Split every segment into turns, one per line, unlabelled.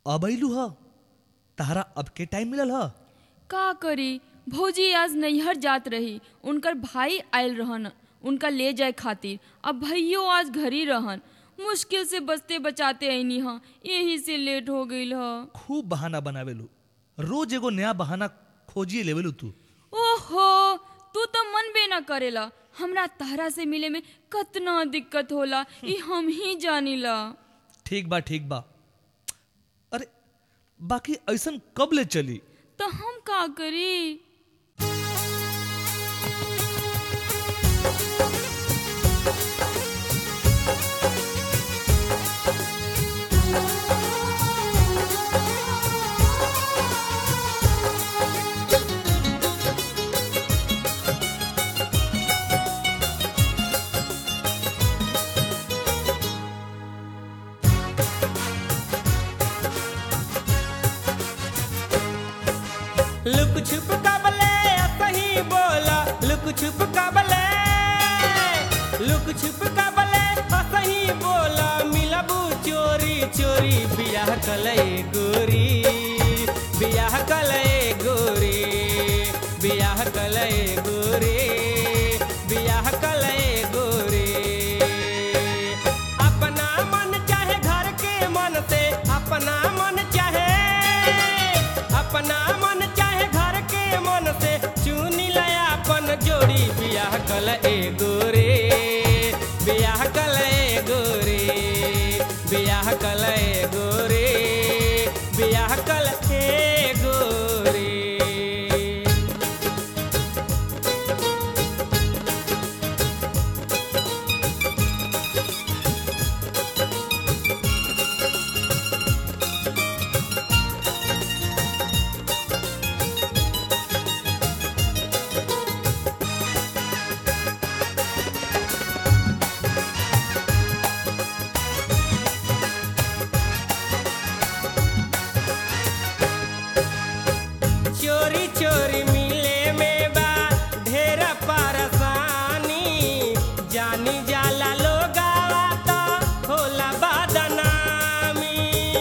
अब अइलू ह तहरा अब के टाइम मिलल ह
का करी भौजी आज नैहर जात रही उनकर भाई आयल रहन उनका ले जाए खातिर अब भैयो आज घर ही रहन मुश्किल से बचते बचाते ऐनी ह यही से लेट हो गईल ह
खूब बहाना बनावेलू रोज एगो नया बहाना खोजिए लेवेलू तू
ओहो तू तो मन बे न करेला हमरा तहरा से मिले में कतना दिक्कत होला ई हम ही जानीला
ठीक बा ठीक बा अरे बाकी ऐसन कब ले चली
तो हम का करी
लुक छुप कबले सही बोला लुक छुप कबले लुक छुप कबले सही बोला मिलबू चोरी चोरी बियाह कले गोरी बियाह कले गोरी बियाह कले गोरी बियाह कले गोरी अपना मन चाहे घर के मन से अपना मन चाहे अपना मन चाहे घर के मन से चुनी लया अपन जोड़ी बियाह कल ए गोरे बियाह कल ए गोरे बियाह कल ए गोरे बियाह कल ए गोरे चोरी चोरी मिले में बा ढेर परेशानी जानी जाला लोगावा तो होला बदनामी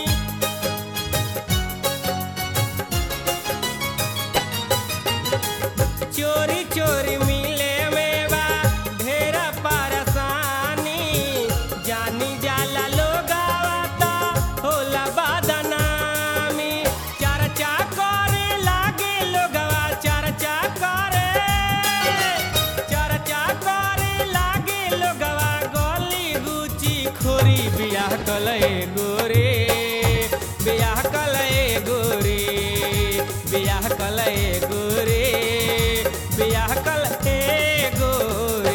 चोरी चोरी मिले में बा ढेर परेशानी जानी जाला लोगावा तो होला बदनामी चर्चा करे लागे लोगवा चर्चा करे चर्चा करे लागे लोगवा गली गुची खोरी बियाह कले गोरे बियाह कले गोरे बियाह कले गोरे बियाह कले गोरे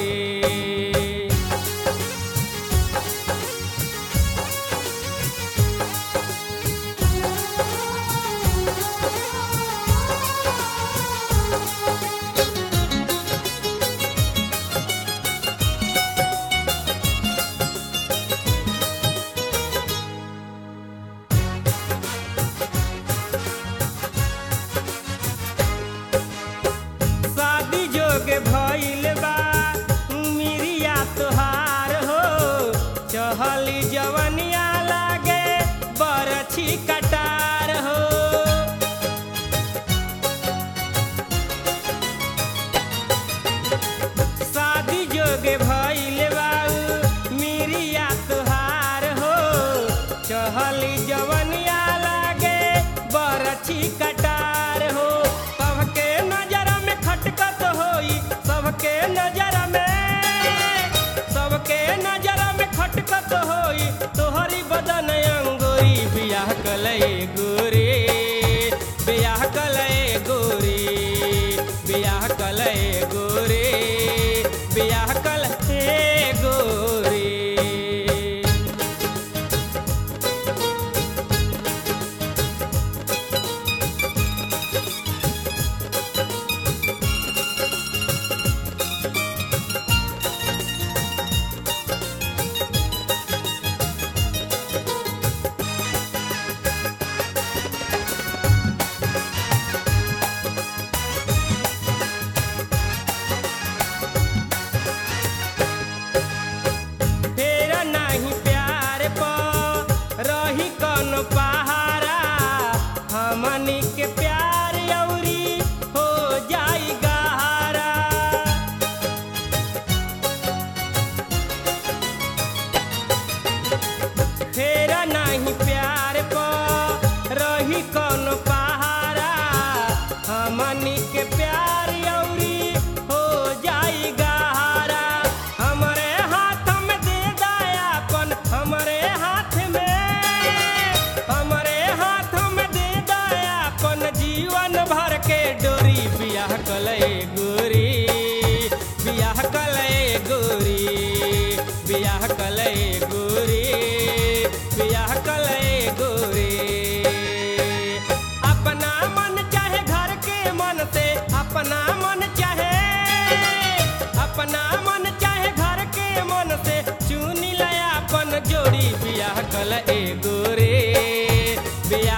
शादी जोगे भइल बा उमिरिया तोहार हो चहली जवनिया लागे बरछी कटार हो शादी जोगे भइल बा उमिरिया तोहार हो चहली जवनिया लागे बरछी कटार हो सबके नजर में खटकत होई सबके नजर में सबके नजर में खटकत होई तोहरी बदन अंगोरी बियाह कले गोरे बियाह कले गोरे बियाह कले गोरे बियाह कले गोरे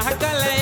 बियाह कल